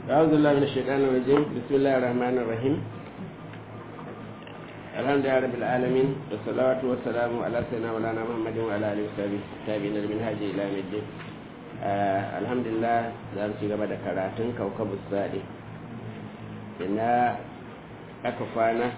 أعوذ بالله من الشيطان الرجيم بسم الله الرحمن الرحيم الحمد لله رب العالمين والصلاة والسلام على سيدنا مولانا محمد وعلى آله وصحبه التابعين للمنهج إلى يوم الدين الحمد لله za mu ci gaba da karatun kaukabu sadi ina aka kwana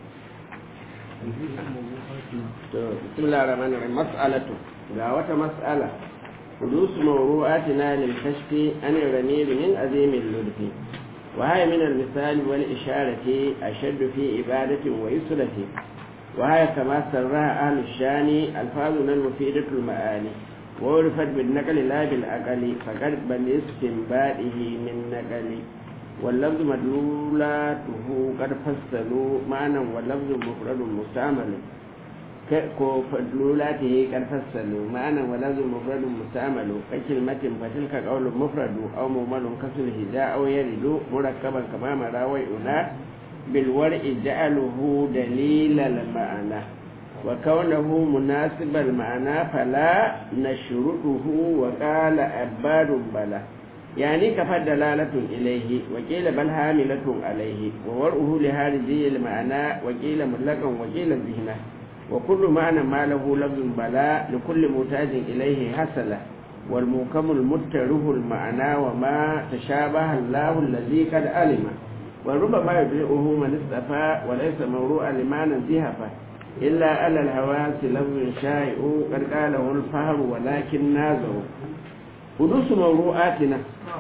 to bismillahir rahmanir rahim mas'alatu ga wata mas'ala حدوث موضوعاتنا للكشف عن الرميل من عظيم اللطف وهي من المثال والإشارة أشد في عبادة ويسرة وهي كما سرها أهل الشان ألفاظنا المفيدة المعاني وعرفت بالنقل لا بالعقل فقد بل استنباده من نقل واللفظ مدلولاته قد فصلوا معنى واللفظ مفرد مستعمل ko fadlulatihi kan fassalu ma'anan walazul mufradun musta'malu ka kilmatin fatilka qawlun mufradu aw mumalun kasul hija aw yaridu murakkaban kama marawai una bil war'i ja'aluhu dalilal ma'ana wa kaunahu munasibal ma'ana fala nashrutuhu wa qala abadun bala يعني كفى دلالة إليه وقيل بل حاملة عليه وورؤه لهارجي المعنى وقيل مطلقا وقيل ذهنه وكل معنى ما له لفظ بلاء لكل محتاج إليه حصل والموكم المتره المعنى وما تشابه الله الذي قد علم وربما يبيعه من استفى وليس موروءا لما نزهف إلا على الهواس لفظ شائع قد قاله الفهم ولكن نازه حدوث موروءاتنا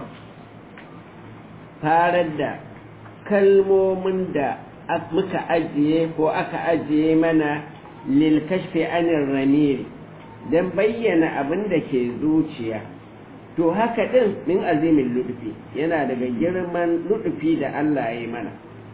تارد kalmomin da muka ajiye ko aka ajiye mana lilkashfi anir ramiri don bayyana abin da ke zuciya to haka din min azimin ludufi yana daga girman ludufi da Allah ya yi mana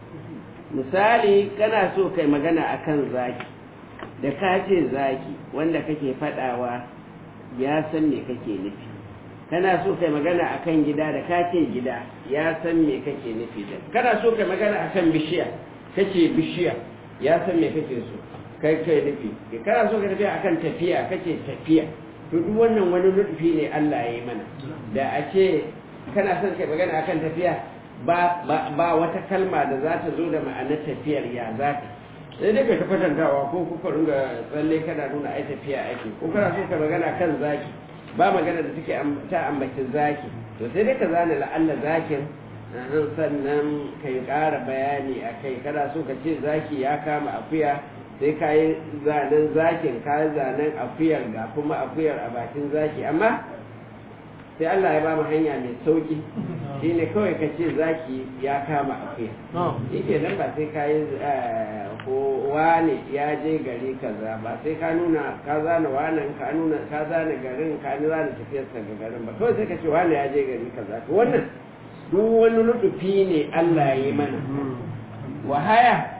misali kana so kai magana akan zaki da ka ce zaki wanda kake fadawa ya san me kake nufi kana so kai magana akan gida da ka ce gida ya san me kake nufi da kana so kai magana akan bishiya kace bishiya ya san me kake so kai kai nufi kana so ka tafiya akan tafiya kace tafiya to duk wannan wani nufi ne Allah ya yi mana da a ce kana son kai magana akan tafiya ba ba wata kalma da za ta zo da ma'anar tafiyar ya za ta sai dai kai ta kwatantawa ko kuka ringa tsalle kana nuna ai tafiya ake ko kana so ka magana kan zaki ba magana da take ta ambaci zaki to sai dai ka zana la'alla zakin sannan kai ƙara bayani a kai kana so ka ce zaki ya kama akuya sai ka yi zanen zakin ka yi zanen akuyar ga kuma akuyar a bakin zaki amma sai Allah ya ba mu hanya mai sauki shi ne kawai ka ce zaki ya kama akuya shi ke nan ba sai ka yi ko wane ya je gari kaza ba sai ka nuna ka zana wanan ka nuna ka zana garin ka ni zana tafiyarsa ga garin ba kawai sai ka ce wane ya je gari kaza to wannan duk wani nufi ne Allah ya yi mana wahaya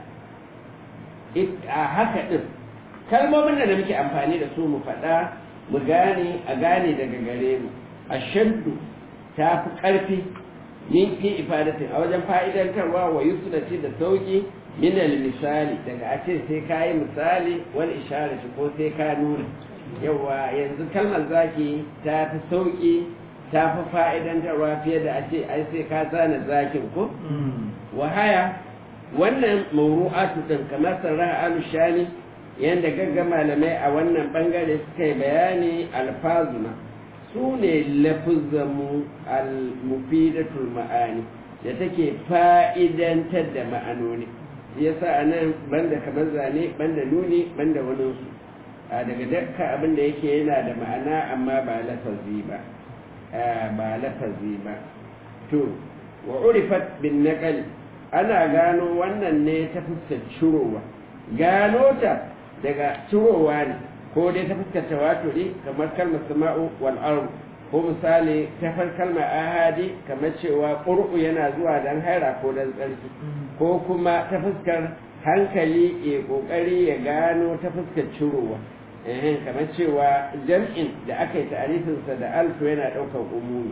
a haka ɗin kalmomin da muke amfani da su mu faɗa mu gane a gane daga gare mu a shaddu ta fi ƙarfi min fi ifadatin a wajen fa'idantarwa wa yusrati da sauki min misali daga a ce sai ka yi misali wani isharati ko sai ka nuna yawa yanzu kalmar zaki ta fi sauki ta fi fa'idantarwa fiye da a ce ai sai ka zana zakin ko wahaya wannan mawru'atu din kamar sarraha alushani yanda gagga malamai a wannan bangare suka yi bayani alfazuna su ne lafuzzamu al-mufidatul ma'ani da take fa'idantar da ma'anoni yasa a nan banda kamar zane banda nuni banda waninsu a daga dakka abin da yake yana da ma'ana amma ba lafazi ba ba lafazi ba to wa urifat bin naqal ana gano wannan ne ta fuskar cirowa gano ta daga cirowa ne ko dai ta fuskar tawaturi kamar kalmar sama'u wal ard ko misali ta far kalmar ahadi kamar cewa qur'u yana zuwa dan haira ko dan tsarki ko kuma ta fuskar hankali ya kokari ya gano ta fuskar cirowa eh kamar cewa jam'in da aka yi ta'arifinsa da alfu yana ɗaukar umumi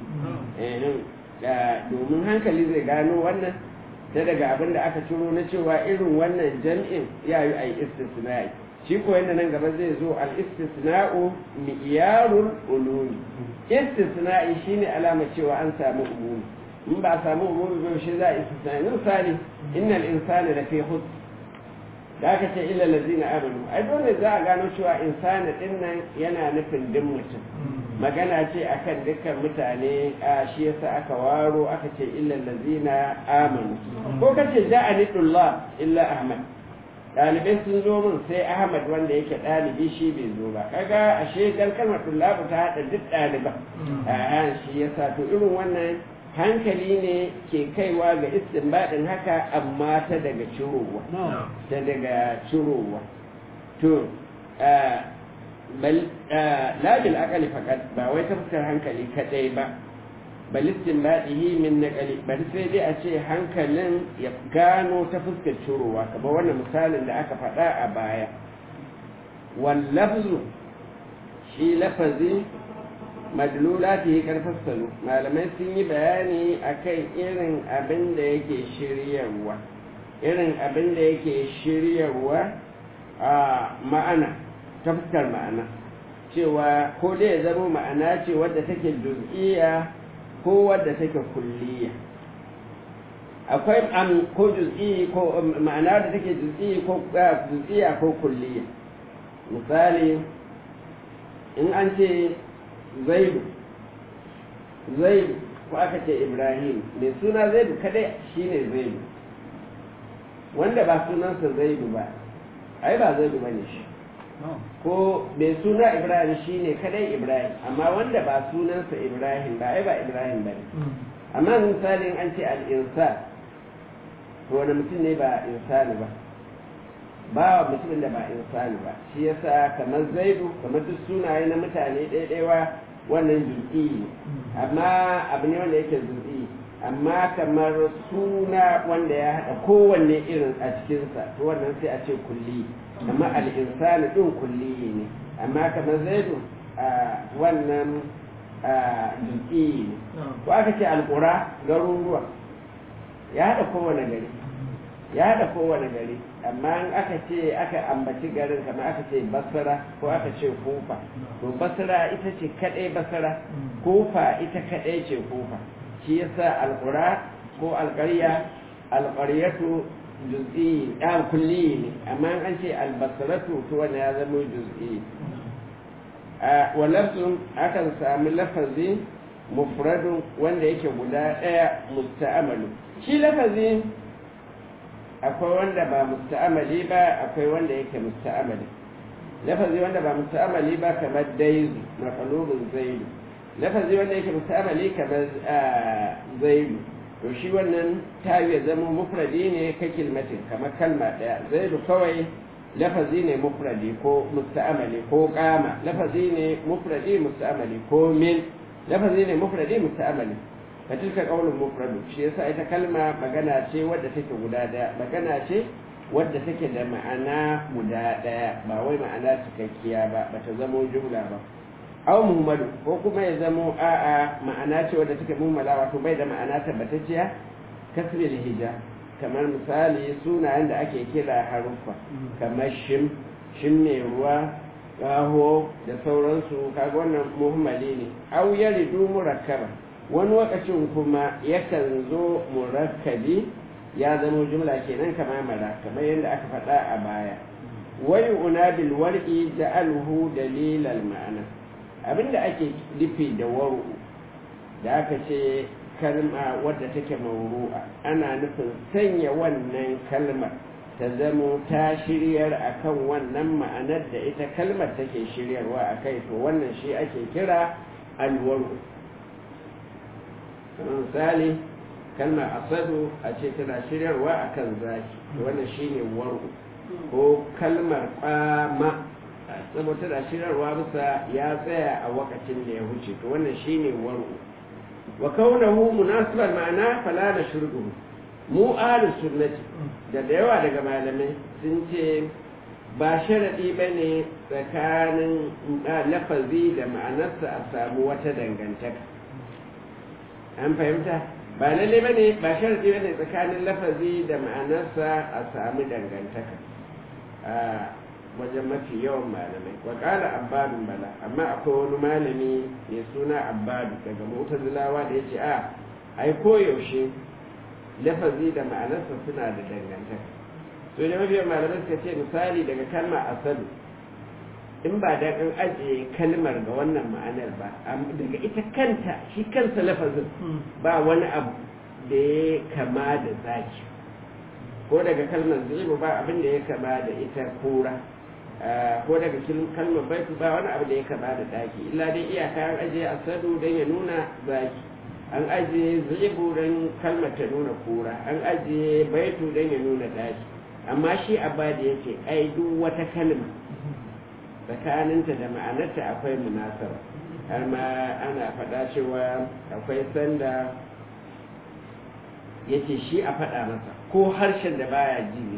eh domin hankali zai gano wannan ta daga abin da aka ciro na cewa irin wannan jam'in ya yi a yi istisna'i shi ko yadda nan gaba zai zo al-istisna'u mi'yarul ulumi istisna'i shine alama cewa an samu umumi in ba a samu umumi ba shi za a istisna yanzu misali innal insana da fi hus da aka ce illa lazina amanu ai dole za a gano cewa insana din nan yana nufin din mutum magana ce akan dukkan mutane a shi yasa aka waro aka ce illa lazina amanu ko kace ja'a nidullah illa ahmad ɗalibai sun zo min sai ahmad wanda yake ɗalibi shi bai zo ba kaga ashe dan kalmar tullabu ta haɗa duk ɗaliban a shi yasa to irin wannan hankali ne ke kaiwa ga istinbadin haka amma ta daga cirowa ta daga cirowa to bal labil akali fakat ba wai ta fuskar hankali kadai ba bal istinbadihi min naqali bal sai dai a ce hankalin ya gano ta fuskar cirowa kamar wannan misalin da aka faɗa a baya wal lafzu shi lafazi madlulati karfassalu malamai sun yi bayani akan irin abin da yake shiryarwa irin abin da yake shiryarwa a ma'ana ta fuskar ma'ana cewa ko dai ya zama ma'ana ce wadda take juz'iyya ko wadda take kulliya akwai am ko juz'i ko ma'ana da take juz'i ko juz'iyya ko kulliya misali in an ce zaidu zaidu ko aka ce ibrahim mai suna zaidu kadai shine zaidu wanda ba sunansa zaidu ba ai ba zaidu bane shi ko mai suna ibrahim shine kadai ibrahim amma wanda ba sunansa ibrahim ba ai ba ibrahim bane amma misalin an ce al'insan to wani mutum ne ba insani ba ba mutumin da ba insani ba shi yasa kamar zaidu kamar duk sunaye na mutane ɗaiɗaiwa wannan zul'i amma abu ne wanda yake zul'i amma kamar suna wanda ya haɗa kowanne irin a cikinsa to wannan sai a ce kulli amma al'insani ɗin kulli ne amma kamar zaidu wannan zul'i ne ko aka ce alƙura garuruwa ya haɗa kowane gari ya haɗa kowane gari amma in aka ce aka ambaci garin kamar aka ce basara ko aka ce kufa to basara ita ce kaɗai basara kufa ita kaɗai ce kufa shi yasa alƙura ko alƙarya alƙaryatu juz'i ɗan kulli ne amma an ce albasaratu to wanda ya zama juz'i a walafin akan sami lafazi mufradun wanda yake guda ɗaya musta'amalu shi lafazi akwai wanda ba musta'amali ba akwai wanda yake musta'amali lafazi wanda ba musta'amali ba kamar daizu maqlubun zaidu lafazi wanda yake musta'amali kamar zaidu to shi wannan ta ya zama mufradi ne ka kilmatin kamar kalma daya zaidu kawai lafazi ne mufradi ko musta'amali ko kama lafazi ne mufradi musta'amali ko min lafazi ne mufradi musta'amali fatilka qaulun mufradu shi yasa ita kalma magana ce wadda take guda daya magana ce wadda take da ma'ana guda daya ba wai ma'ana cikakkiya ba bata zamo jumla ba aw muhammadu ko kuma ya zamo a'a ma'ana ce wadda take mummala wato bai da ma'ana tabbatacciya kasbil hija kamar misali sunayen da ake kira haruffa kamar shim shim ne ruwa gaho da sauransu kaga wannan muhammali ne aw yaridu murakkaba wani lokacin kuma yakan zo murakkabi ya zama jumla kenan kama mara kamar yadda aka faɗa a baya wai una bil war'i ja'alhu dalilal ma'ana abinda ake nufi da waru da aka ce kalma wadda take mauru'a ana nufin sanya wannan kalmar ta zamo ta shiryar akan wannan ma'anar da ita kalmar take shiryarwa a kai to wannan shi ake kira alwaru kamar misali kalmar asadu a ce tana shiryarwa a kan zaki wannan shi ne waru ko kalmar kwama saboda tana shiryarwa bisa ya tsaya a wakacin da ya wuce to wannan shi ne waru wa kaunahu munasibar ma'ana fala da shurdu mu ahlus sunnati da da yawa daga malamai sun ce ba sharaɗi ba ne tsakanin lafazi da ma'anarsa a samu wata dangantaka an fahimta ba lalle ba ne ba sharaɗi ba ne tsakanin lafazi da ma'anarsa a samu dangantaka a wajen mafi yawan malamai wa ƙara abbadun bala amma akwai wani malami mai suna abbadu daga mutazilawa da ya ce a ai koyaushe lafazi da ma'anarsa suna da dangantaka to da mafiyan malamai suka ce misali daga kalma asali in ba da kan ajiye kalmar ga wannan ma'anar ba daga ita kanta shi kansa lafazin ba wani abu da ya kama da zaki ko daga kalmar zibu ba abin da ya kama da ita kura ko daga kalmar baitu ba wani abu da ya kama da daki illa dai iyaka an ajiye asadu don ya nuna zaki an ajiye zibu don kalmar ta nuna kura an ajiye baitu don ya nuna daki amma shi abba da yake ai duk wata kalma tsakaninta da ma'anarta akwai munasara har ma ana faɗa cewa akwai sanda yace shi a faɗa masa ko harshen da baya ji ne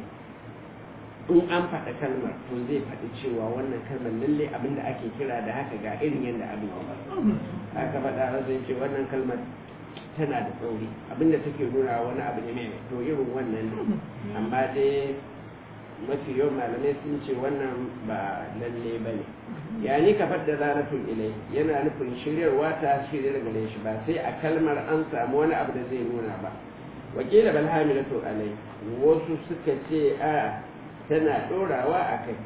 in an faɗa kalmar to zai faɗi cewa wannan kalmar lalle abin da ake kira da haka ga irin yadda abin ya aka faɗa masa yace wannan kalmar tana da tsauri abinda take nuna wani abu ne mai to irin wannan ne amma dai mafi yawan malamai sun ce wannan ba lalle ba ne ya ni ka fadda zanatun ilai yana nufin shiryarwa ta shiryar gare shi ba sai a kalmar an samu wani abu da zai nuna ba wakila bal hamilatu alai wasu suka ce a tana dorawa a kai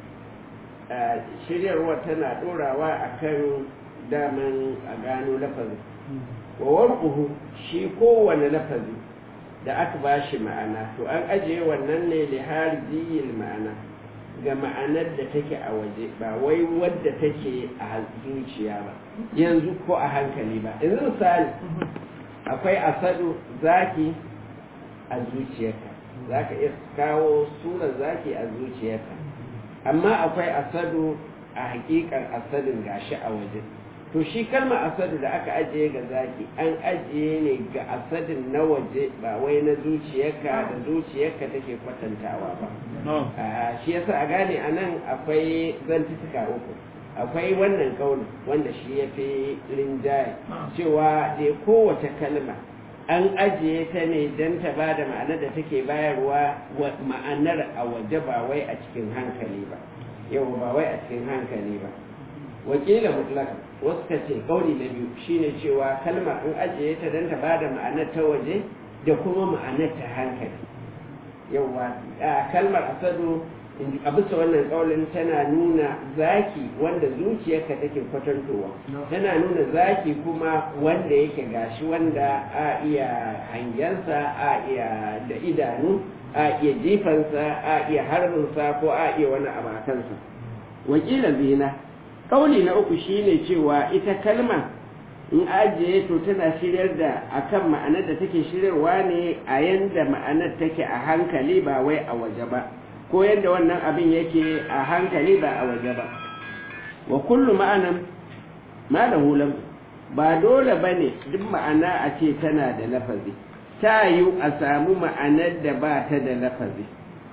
shiryarwa tana dorawa a kan daman a gano lafazin wa warquhu shi kowane lafazi da aka ba shi ma'ana to an ajiye wannan ne li harziyil ma'ana ga ma'anar da take a waje ba wai wadda take a zuciya ba yanzu ko a hankali ba yanzu misali akwai asadu zaki a zuciyarka za ka iya kawo surar zaki a zuciyarka amma akwai asadu a hakikar asadin gashi a waje to shi kalmar asadu da aka ajiye ga zaki an ajiye ne ga asadin na waje ba wai na zuciyarka da zuciyarka take kwatantawa ba shi yasa a gane a nan akwai zantuka uku akwai wannan kauli wanda shi ya fi rinjaye cewa da kowace kalma an ajiye ta ne don ta ba da ma'anar da take bayarwa ma'anar a waje ba wai a cikin hankali ba yau ba wai a cikin hankali ba wakila mutlaka wasu ka ce kauli na biyu shine cewa kalmar an ajiye ta don ta ba da ma'anar ta waje da kuma ma'anar ta hankali yauwa kalmar asadu a bisa wannan kaulin tana nuna zaki wanda zuciyarka take kwatantowa tana nuna zaki kuma wanda yake gashi wanda a iya hangensa a iya da idanu a iya jifansa a iya harbinsa ko a iya wani abakansa wakila zina kauli na uku shine cewa ita kalma in ajiye to tana shiryar da akan ma'anar da take shiryarwa ne a yanda ma'anar take a hankali ba wai a waje ba ko yadda wannan abin yake a hankali ba a waje ba wa kullu ma'anan ma da hulam ba dole ba ne duk ma'ana a ce tana da lafazi ta yi a samu ma'anar da ba ta da lafazi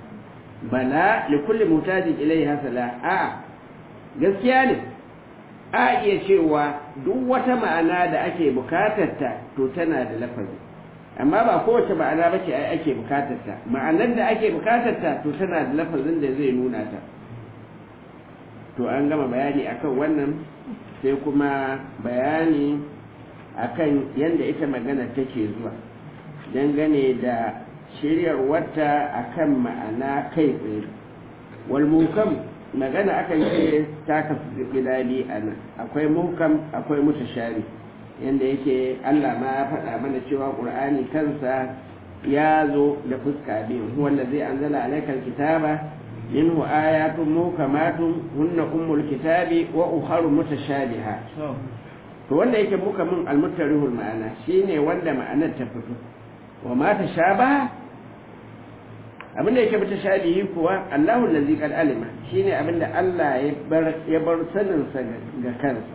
bala li kulli mutajin ilai hasala a gaskiya ne a iya cewa duk wata ma'ana da ake bukatarta to tana da lafazi amma ba kowace ma'ana ba ce ake bukatarta ma'anar da ake bukatarta to tana da lafazin da zai nuna ta to an gama bayani akan wannan sai kuma bayani akan yadda ita magana take zuwa dangane da shiryarwarta akan ma'ana kai tsaye wal mukam magana akan ce ta kasu gida biyu a nan akwai mukam akwai mutashari yadda yake Allah ma ya faɗa mana cewa ƙur'ani kansa ya zo da fuska biyu wanda zai anzala alaikal kitaba minhu ayatun mukamatun hunna ummul kitabi wa ukharu mutashabiha to wanda yake mukamin almutarihul ma'ana shine wanda ma'anar ta fito wa ma tashabaha abin da yake mutashabihi kuwa Allahu allazi qad alima shine abinda Allah ya bar ya bar sanin sa ga kansa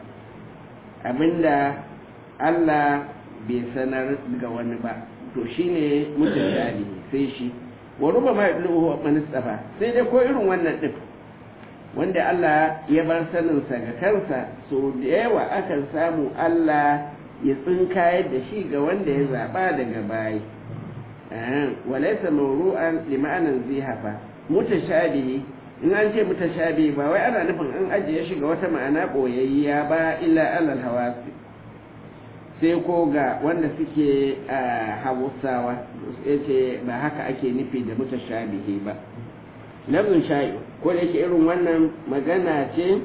abinda Allah bai sanar ga wani ba to shine mutashabi sai shi wa ruba ma yadluhu man istafa sai dai ko irin wannan din wanda Allah ya bar sanin sa ga kansa so da yawa akan samu Allah ya tsinkayar da shi ga wanda ya zaba daga bayi walaysa mawru'an lima'anan zihafa mutashabihi in an ce mutashabihi ba wai ana nufin an ajiye shi ga wata ma'ana boyayya ba illa alal hawasi sai ko ga wanda suke hausawa ya ce ba haka ake nufi da mutashabihi ba lafzin sha'i ko da yake irin wannan magana ce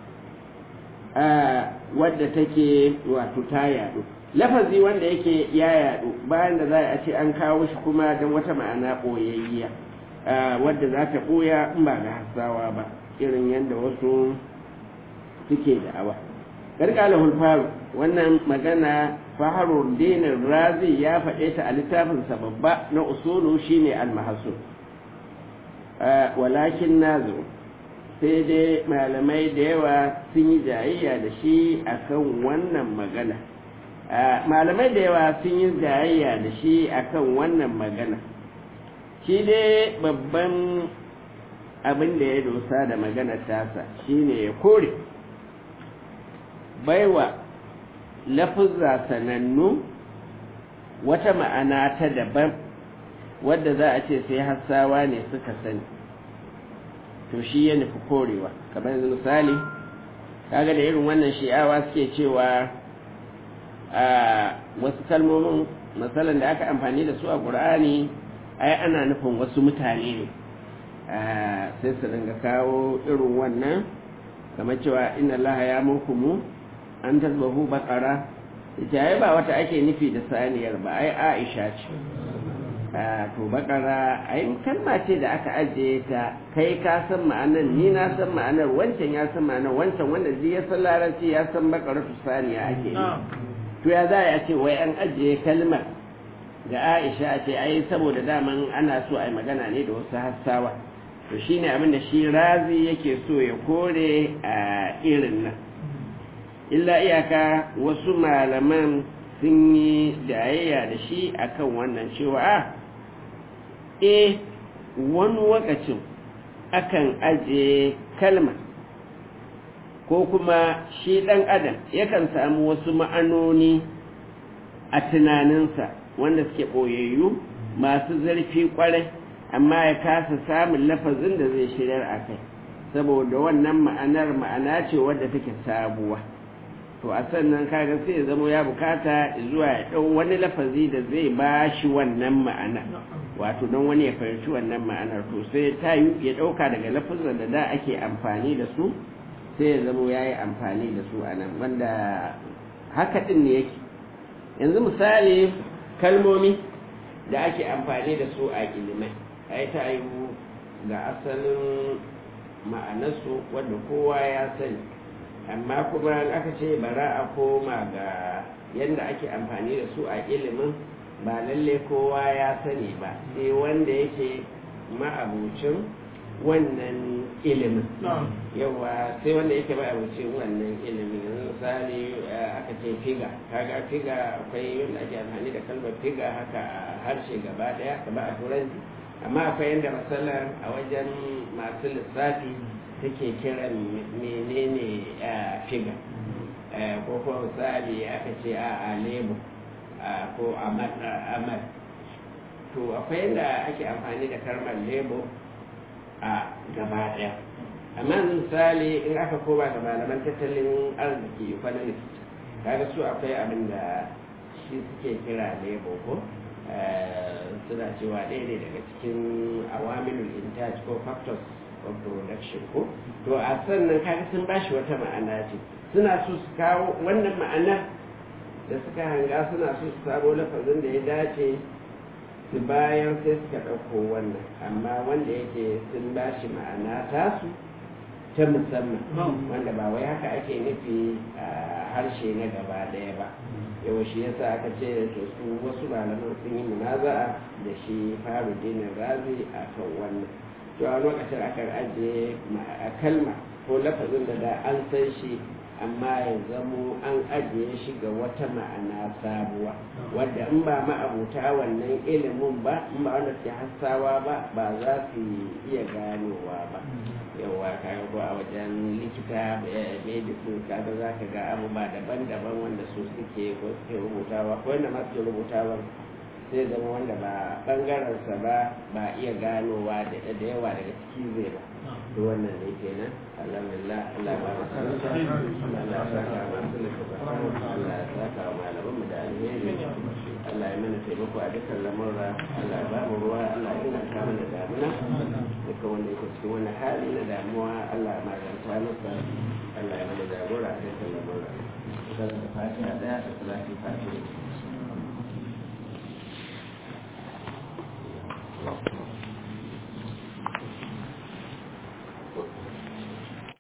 wadda take wato ta yadu lafazi wanda yake ya yadu bayan da za a ce an kawo shi kuma don wata ma'ana ɓoyayya wadda za ta ɓoya in ba ga hasawa ba irin yadda wasu suke da'awa gargalahul faru wannan magana faharur dinin razi ya faɗe ta a littafinsa babba na usulu shine al-mahasul walakin nazo sai dai malamai da yawa sun yi jayayya da shi akan wannan magana malamai da yawa sun yi jayayya da shi akan wannan magana shi dai babban abin da ya dosa da maganar tasa shine ya kore baiwa lafuzza sanannu wata ma'ana ta daban wadda za a ce sai hassawa ne suka sani to shi ya nufi korewa kamar yanzu misali kaga da irin wannan shi'awa suke cewa a wasu kalmomin matsalan da aka amfani da su a ƙur'ani ai ana nufin wasu mutane ne sai su dinga kawo irin wannan kamar cewa inna allaha ya mukumu an tasbahu bakara ita ai ba wata ake nufi da saniyar ba ai aisha ce to bakara ai kalma ce da aka ajiye ta kai ka san ma'anar ni na san ma'anar wancan ya san ma'anar wancan wanda zai ya san larabci ya san bakara tu saniya ake yi to ya za a ce wai an ajiye kalmar ga aisha a ce ai saboda daman ana so a yi magana ne da wasu hassawa to shine abin da shi razi yake so ya kore a irin nan illa iyaka wasu malaman sun yi jayayya da shi akan wannan cewa a e wani wakacin akan ajiye kalma ko kuma shi ɗan adam yakan samu wasu ma'anoni a tunaninsa wanda suke ɓoyayyu masu zarfi ƙwarai amma ya kasa samun lafazin da zai shirar a kai saboda wannan ma'anar ma'ana ce wadda take sabuwa to a sannan kaga sai ya zama ya bukata zuwa ya ɗau wani lafazi da zai ba shi wannan ma'ana wato don wani ya fahimci wannan ma'anar to sai ta yi ya ɗauka daga lafazin da da ake amfani da su sai ya zama ya yi amfani da su a nan wanda haka ɗin ne yake yanzu misali kalmomi da ake amfani da su a ilimai ai ta yi ga asalin ma'anarsu wanda kowa ya sani amma kuma aka ce bara a koma ga yadda ake amfani da su a ilimin ba lalle kowa ya sani ba sai wanda yake ma'abucin wannan ilimin yawa sai wanda yake ma'abucin wannan ilimin yanzu misali aka ce figa kaga figa akwai yadda ake amfani da kalmar figa haka a harshe gaba daya gaba a turanci amma akwai yadda matsalar a wajen masu lissafi take kiran menene figa ko kuma misali aka ce a lebo ko amad to akwai yadda ake amfani da kalmar lebo a gaba daya amma misali in aka koma ga malaman tattalin arziki economics kaga su akwai abin da shi suke kira lebo ko suna cewa ɗaya ne daga cikin awamilul intaj ko factors of production ko to a sannan kaga sun bashi wata ma'ana ce suna so su kawo wannan ma'ana da suka hanga suna so su samo lafazin da ya dace su bayan sai suka ɗauko wannan amma wanda yake sun bashi ma'ana tasu ta musamman wanda ba wai haka ake nufi a harshe na gaba ɗaya ba yau shi yasa aka ce to su wasu malaman sun yi munaza'a da shi faru dinin razi a kan wannan to a lokacin akan ajiye kalma ko lafazin da da an san shi amma ya zamo an ajiye shi ga wata ma'ana sabuwa wadda in ba ma'abuta wannan ilimin ba in ba wanda ke hassawa ba ba za su iya ganowa ba yawa kaga ko a wajen likita medicine kaga za ka ga abubuwa daban-daban wanda su suke ko suke rubutawa ko wanda ma suke rubutawa sai zama wanda ba bangarensa ba ba iya ganowa da yawa daga ciki zai ba to wannan ne kenan alhamdulillah Allah ba mu Allah ya saka masu littattafan Allah ya saka wa malaman mu da taimako a dukkan lamurra Allah ya ba mu ruwa Allah ya inganta mana damuna dukkan wanda yake cikin wani hali na damuwa Allah ya maganta masa Allah ya mana jagora a dukkan lamurra. Zan da fatiha daya da salatin fatiha.